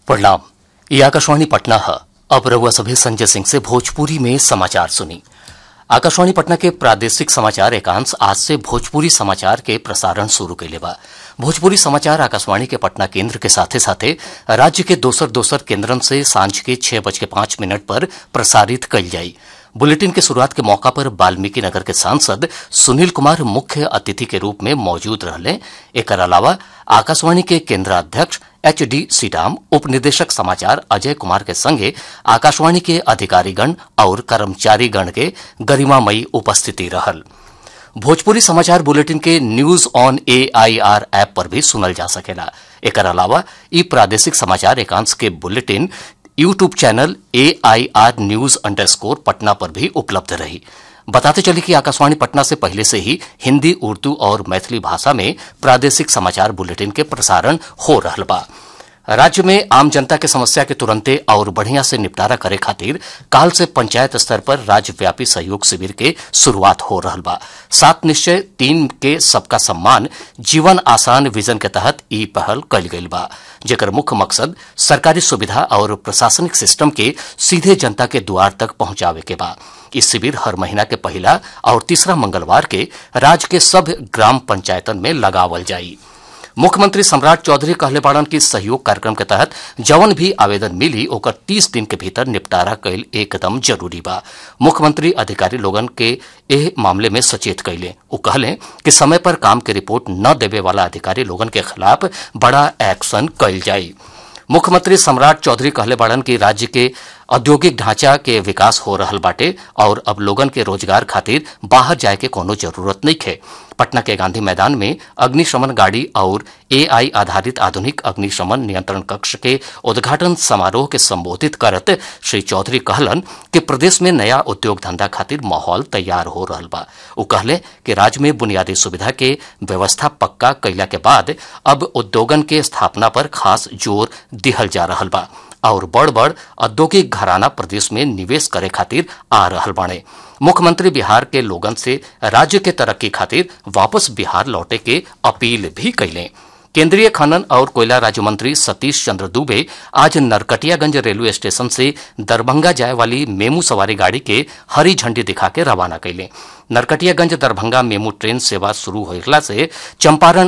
प्रणाम ये आकाशवाणी पटना है अब रउआ सभी संजय सिंह से भोजपुरी में समाचार सुनी आकाशवाणी पटना के प्रादेशिक समाचार एकांश आज से भोजपुरी समाचार के प्रसारण शुरू कैले बा भोजपुरी समाचार आकाशवाणी के पटना केंद्र के साथे साथे राज्य के दोसर दोसर केंद्रन से सांझ के छह बज के पांच मिनट पर प्रसारित कल जाई बुलेटिन के शुरुआत के मौका पर वाल्मीकि नगर के सांसद सुनील कुमार मुख्य अतिथि के रूप में मौजूद रहले एकर अलावा आकाशवाणी के केंद्राध्यक्ष एच डी सीडाम उप निदेशक समाचार अजय कुमार के संगे आकाशवाणी के अधिकारीगण और कर्मचारीगण के गरिमामयी उपस्थिति रहल भोजपुरी समाचार बुलेटिन के news on A I R app पर भी सुनल जा सकेला एकर अलावा ई प्रादेशिक समाचार एकांश के bulletin YouTube channel A I R news underscore Patna पर भी उपलब्ध रही बताते चले कि आकाशवाणी पटना से पहले से ही हिंदी उर्दू और मैथिली भाषा में प्रादेशिक समाचार बुलेटिन के प्रसारण हो रहल बा राज्य में आम जनता के समस्या के तुरंते और बढ़िया से निपटारा करे खातिर काल से पंचायत स्तर पर राज्यव्यापी सहयोग शिविर के शुरुआत हो रहल बा सात निश्चय तीन के सबका सम्मान जीवन आसान विजन के तहत ई पहल कल गईल बा जेकर मुख्य मकसद सरकारी सुविधा और प्रशासनिक सिस्टम के सीधे जनता के द्वार तक पहुंचावे के बा इस शिविर हर महीना के पहला और तीसरा मंगलवार के राज्य के सब ग्राम पंचायतन में लगावल जाई मुख्यमंत्री सम्राट चौधरी कहले बाड़न की सहयोग कार्यक्रम के तहत जवन भी आवेदन मिली ओकर तीस दिन के भीतर निपटारा कैल एकदम जरूरी बा मुख्यमंत्री अधिकारी लोगन के एह मामले में सचेत कैले वो कहले कि समय पर काम के रिपोर्ट न देवे वाला अधिकारी लोगन के खिलाफ बड़ा एक्शन कैल जाई मुख्यमंत्री सम्राट चौधरी कहले बाड़न की राज्य के औद्योगिक ढांचा के विकास हो रहल बाटे और अब लोगन के रोजगार खातिर बाहर जाए के कोनो जरूरत नहीं है पटना के गांधी मैदान में अग्निशमन गाड़ी और एआई आधारित आधुनिक अग्निशमन नियंत्रण कक्ष के उद्घाटन समारोह के संबोधित करत श्री चौधरी कहलन कि प्रदेश में नया उद्योग धंधा खातिर माहौल तैयार हो रहल बा वो कहले कि राज्य में बुनियादी सुविधा के व्यवस्था पक्का कैला के बाद अब उद्योगन के स्थापना पर खास जोर दिहल जा रहल बा और बड़ बड़ औद्योगिक घराना प्रदेश में निवेश करे खातिर आ रहल बाणे मुख्यमंत्री बिहार के लोगन से राज्य के तरक्की खातिर वापस बिहार लौटे के अपील भी कैले केंद्रीय खनन और कोयला राज्य मंत्री सतीश चंद्र दुबे आज नरकटियागंज रेलवे स्टेशन से दरभंगा जाए वाली मेमू सवारी गाड़ी के हरी झंडी दिखा के रवाना कैले नरकटियागंज दरभंगा मेमू ट्रेन सेवा शुरू होला से चंपारण